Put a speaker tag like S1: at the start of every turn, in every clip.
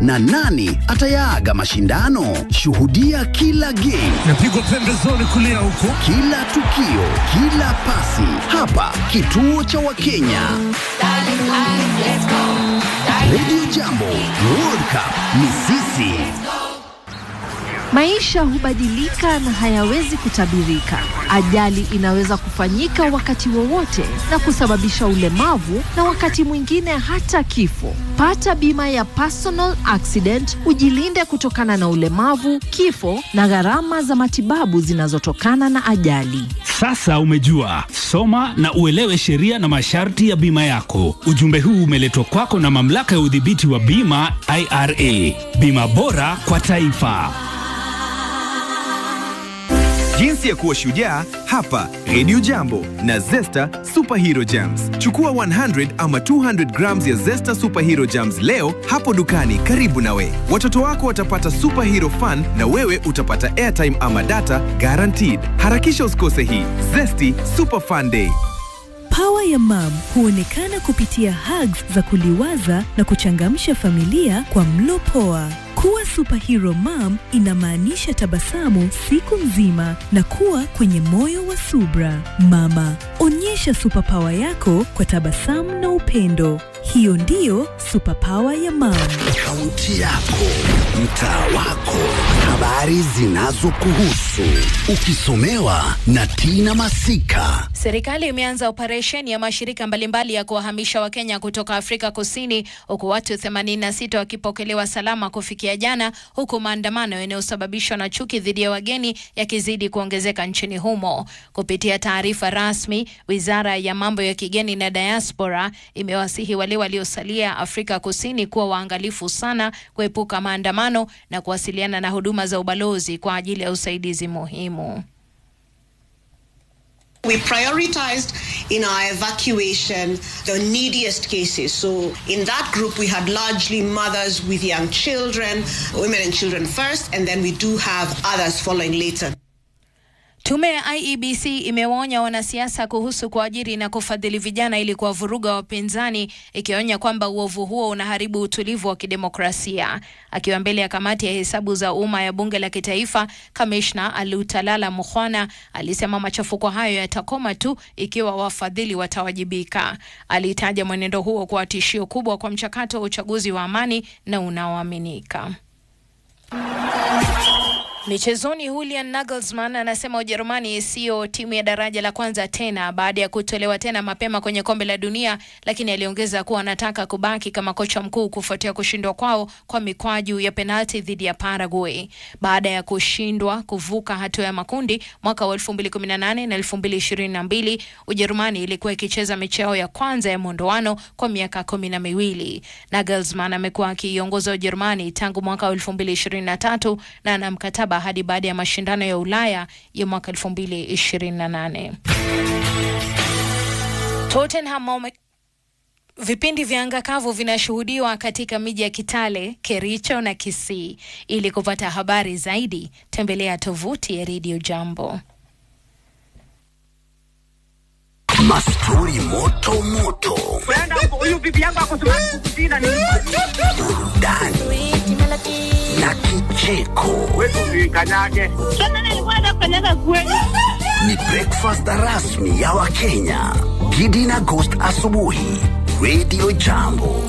S1: na nani atayaaga mashindano? Shuhudia kila game,
S2: Napigwa pembezoni kulia huko.
S1: kila tukio, kila pasi hapa kituo cha Wakenya. Radio Jambo, World Cup ni sisi.
S3: Maisha hubadilika na hayawezi kutabirika. Ajali inaweza kufanyika wakati wowote na kusababisha ulemavu na wakati mwingine hata kifo. Pata bima ya personal accident, ujilinde kutokana na ulemavu, kifo na gharama za matibabu zinazotokana na ajali.
S4: Sasa umejua, soma na uelewe sheria na masharti ya bima yako. Ujumbe huu umeletwa kwako na mamlaka ya udhibiti wa bima IRA. Bima bora kwa taifa.
S5: Jinsi ya kuwa shujaa hapa Radio Jambo na Zesta Superhero Jams. Chukua 100 ama 200 grams ya Zesta Superhero Jams leo hapo dukani karibu nawe. Watoto wako watapata superhero fun na wewe utapata airtime ama data guaranteed. Harakisha usikose hii Zesty Super Fun Day.
S6: Pawa ya mam huonekana kupitia hugs za kuliwaza na kuchangamsha familia kwa mlo poa. Kuwa superhero mom inamaanisha tabasamu siku nzima na kuwa kwenye moyo wa subra. Mama, onyesha superpower yako kwa tabasamu na upendo. Hiyo ndiyo superpower ya mam.
S1: Kaunti yako, mtaa wako, habari zinazokuhusu, ukisomewa na Tina Masika.
S7: Serikali imeanza operesheni ya mashirika mbalimbali ya kuwahamisha Wakenya kutoka Afrika Kusini, huku watu 86 wakipokelewa salama kufikia jana, huku maandamano yanayosababishwa na chuki dhidi ya wageni yakizidi kuongezeka nchini humo. Kupitia taarifa rasmi, wizara ya mambo ya kigeni na diaspora imewasihi wale waliosalia Afrika Kusini kuwa waangalifu sana, kuepuka maandamano na kuwasiliana na huduma za ubalozi kwa ajili ya usaidizi muhimu.
S8: We prioritized in our evacuation the neediest cases. So, in that group, we had largely mothers with young children, women and children first, and then we do have others following later.
S7: Tume ya IEBC imewaonya wanasiasa kuhusu kuajiri na kufadhili vijana ili kuwavuruga wapinzani, ikionya kwamba uovu huo unaharibu utulivu wa kidemokrasia. Akiwa mbele ya kamati ya hesabu za umma ya bunge la kitaifa, kamishna Alutalala Mukhwana alisema machafuko hayo yatakoma tu ikiwa wafadhili watawajibika. Alitaja mwenendo huo kuwa tishio kubwa kwa mchakato wa uchaguzi wa amani na unaoaminika. Michezoni, Julian Nagelsmann anasema Ujerumani siyo timu ya daraja la kwanza tena baada ya kutolewa tena mapema kwenye kombe la dunia, lakini aliongeza kuwa anataka kubaki kama kocha mkuu kufuatia kushindwa kwao kwa mikwaju ya penalti dhidi ya Paraguay. Baada ya kushindwa kuvuka hatua ya makundi mwaka wa 2018 na 2022, Ujerumani ilikuwa ikicheza mechi yao ya kwanza ya mwondoano kwa miaka kumi na miwili. Nagelsmann amekuwa akiiongoza Ujerumani tangu mwaka wa 2023 na ana mkataba hadi baada ya mashindano ya Ulaya ya mwaka 2028. Tottenham wame- Vipindi vya anga kavu vinashuhudiwa katika miji ya Kitale, Kericho na Kisii. Ili kupata habari zaidi, tembelea tovuti ya Radio Jambo.
S1: Mastori moto moto, burudani na kicheko. Ni breakfast rasmi ya Wakenya. Gidi na Ghost asubuhi, Radio Jambo.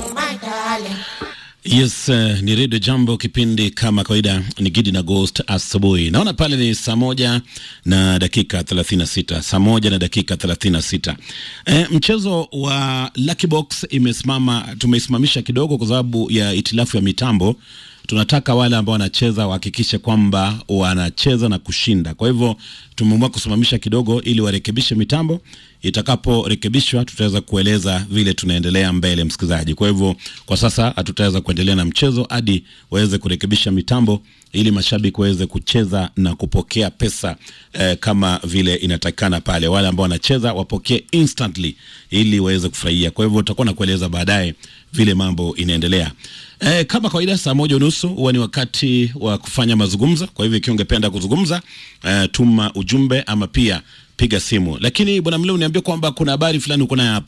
S9: Yes, uh, ni redio Jambo, kipindi kama kawaida ni Gidi na Ghost asubuhi. Naona pale ni saa moja na dakika 36, saa moja na dakika 36. Eh, mchezo wa Lucky Box imesimama, tumeisimamisha kidogo kwa sababu ya itilafu ya mitambo. Tunataka wale ambao wanacheza wahakikishe kwamba wanacheza na kushinda. Kwa hivyo tumeamua kusimamisha kidogo ili warekebishe mitambo. Itakaporekebishwa tutaweza kueleza vile tunaendelea mbele, msikilizaji. Kwa hivyo kwa sasa hatutaweza kuendelea na mchezo hadi waweze kurekebisha mitambo ili mashabiki waweze kucheza na kupokea pesa eh, kama vile inatakikana pale. Wale ambao wanacheza wapokee instantly ili waweze kufurahia. Kwa hivyo tutakuwa na kueleza baadaye vile mambo inaendelea. Eh, kama kawaida saa moja unusu huwa ni wakati wa kufanya mazungumzo. Kwa hivyo ikiwa ungependa kuzungumza eh, tuma ujumbe ama pia piga simu. Lakini bwana Mleu, niambia kwamba kuna habari fulani uko nayo hapo.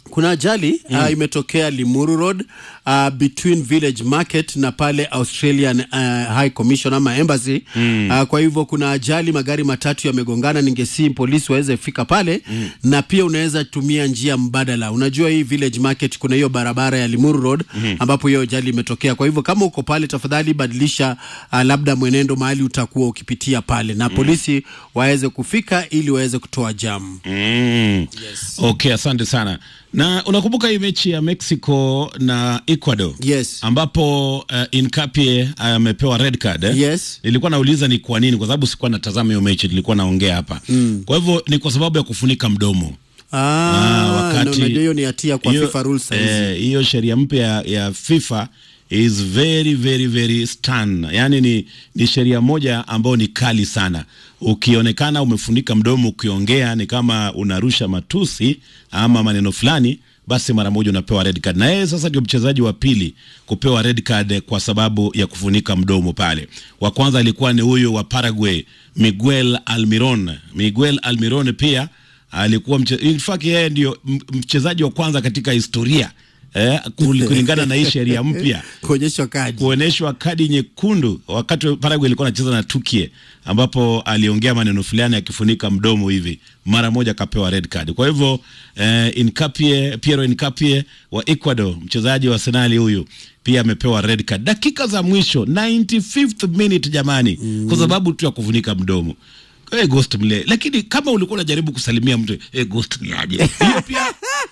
S10: kuna ajali mm. uh, imetokea Limuru Road uh, between Village Market na pale Australian uh, High Commission ama embassy mm. uh, kwa hivyo kuna ajali, magari matatu yamegongana. Ningesii polisi waweze fika pale mm. na pia unaweza tumia njia mbadala. Unajua hii Village Market kuna hiyo barabara ya Limuru Road mm. ambapo hiyo ajali imetokea. Kwa hivyo kama uko pale, tafadhali badilisha uh, labda mwenendo mahali utakuwa ukipitia pale, na polisi waweze kufika ili waweze kutoa jam.
S9: Mm. Okay, asante sana. Na unakumbuka hii mechi ya Mexico na Ecuador?
S10: Yes.
S9: Ambapo uh, Incapie amepewa red card eh?
S10: Yes.
S9: Nilikuwa nauliza ni kwa nini, kwa sababu sikuwa natazama hiyo mechi, nilikuwa naongea hapa
S10: Mm.
S9: kwa hivyo ni kwa sababu ya kufunika mdomo
S10: Ah, na unajua hiyo ni hatia kwa
S9: hiyo-
S10: FIFA rules saizi.
S9: eh, hiyo sheria mpya ya, ya FIFA is very very very stern, yani ni, ni sheria moja ambayo ni kali sana. Ukionekana umefunika mdomo ukiongea, ni kama unarusha matusi ama maneno fulani, basi mara moja unapewa red card. Na yeye sasa ndio mchezaji wa pili kupewa red card kwa sababu ya kufunika mdomo pale. Wa kwanza alikuwa ni huyo wa Paraguay Miguel Almiron. Miguel Almiron pia alikuwa mche, in fact yeye ndio m- mchezaji wa kwanza katika historia eh, kul- kulingana na hii sheria mpya
S10: kuonyeshwa kadi
S9: kuonyeshwa kadi nyekundu wakati Paraguay ilikuwa anacheza na Turkey, ambapo aliongea maneno fulani akifunika mdomo hivi, mara moja akapewa red card. Kwa hivyo eh, Incapie, Piero Incapie wa Ecuador, mchezaji wa Arsenal huyu pia amepewa red card dakika za mwisho 95th minute jamani, kwa sababu tu ya kufunika mdomo. Hey, ghost mle, lakini kama ulikuwa unajaribu kusalimia mtu hey, ghost ni aje? Hiyo pia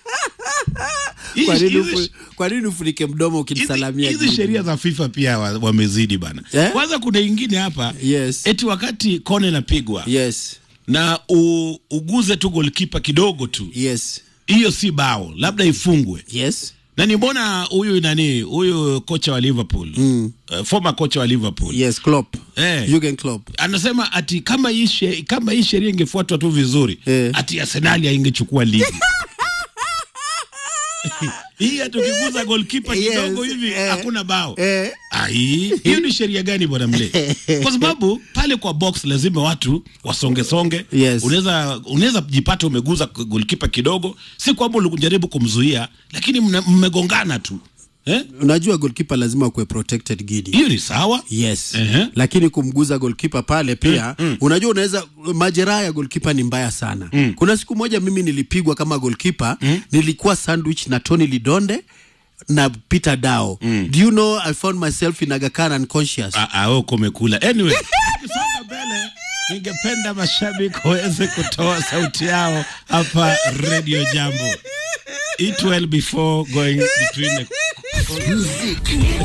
S10: Kwa nini
S9: hizi-
S10: ufu- kwa nini ufunike mdomo ukimsalamia
S9: hizi
S10: Gidi?
S9: sheria za FIFA pia wa- wamezidi bana.
S10: Eh?
S9: Kwanza kuna ingine hapa
S10: yes.
S9: eti wakati kone napigwa
S10: yes.
S9: na u, uguze tu golkipa kidogo tu
S10: yes.
S9: hiyo si bao, labda ifungwe
S10: yes.
S9: na ni mbona huyu nani huyu kocha wa Liverpool
S10: Mm.
S9: uh, former kocha wa Liverpool
S10: Yes, Klopp.
S9: Eh.
S10: Jurgen Klopp.
S9: anasema ati kama hii she- kama hii sheria ingefuatwa tu vizuri ati Arsenal haingechukua ligi hii hata ukiguza golkipa
S10: Yes,
S9: kidogo hivi
S10: eh,
S9: hakuna bao
S10: eh.
S9: ai hiyo ni sheria gani bwana mle kwa sababu pale kwa box lazima watu wasongesonge
S10: Yes.
S9: unaweza unaweza jipata umeguza golkipa kidogo si kwamba ulijaribu kumzuia lakini mna- mmegongana tu eh?
S10: unajua goalkeeper lazima kuwe protected gidi
S9: hiyo ni sawa
S10: yes
S9: Ehe.
S10: lakini kumguza goalkeeper pale pia
S9: Mm, mm.
S10: unajua unaweza majeraha ya goalkeeper ni mbaya sana
S9: Mm.
S10: kuna siku moja mimi nilipigwa kama goalkeeper nilikuwa sandwich na Tony Lidonde na Peter Dao do you know I found myself in Aga Khan unconscious
S9: aoko umekula anyway tukisonga mbele ningependa mashabiki waweze kutoa sauti yao hapa radio jambo it well before going between the
S1: Muziki